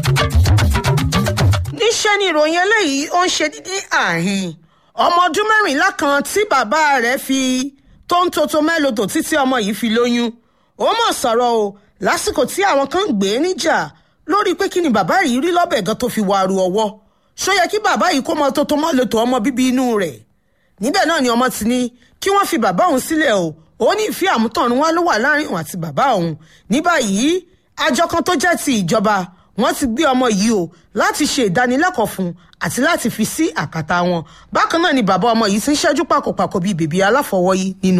níṣẹ́ ni ìròyìn eléyìí ó ń ṣe dídí àhín ọmọ ọdún mẹ́rìnlá kan tí bàbá rẹ̀ fi tó ń toto mẹ́lòdò títí ọmọ yìí fi lóyún ó mọ̀ sọ̀rọ̀ o lásìkò tí àwọn kan ń gbé e níjà lórí pé kí ni bàbá yìí rí lọ́bẹ̀ gan tó fi wàrú ọwọ́ ṣó yẹ kí bàbá yìí kó mọ toto mẹ́lòdò ọmọ bíbí inú rẹ̀ níbẹ̀ náà ni ọmọ ti ní kí wọ́n fi bàbá òun sílẹ̀ o ó ní ìfẹ́ àmútọ̀run wá ló wà láàrin òun àti bàbá òun ní báyìí àjọ kan tó jẹ́ ti ìjọba wọ́n ti gbé ọmọ yìí o láti ṣe ìdánilẹ́kọ̀ọ́ fún un àti láti fi sí àkàtà wọn bákan náà ni bàbá ọmọ yìí ti ń ṣẹ́jú pàkópàkó bíi bèbí aláfọwọ́yí nínú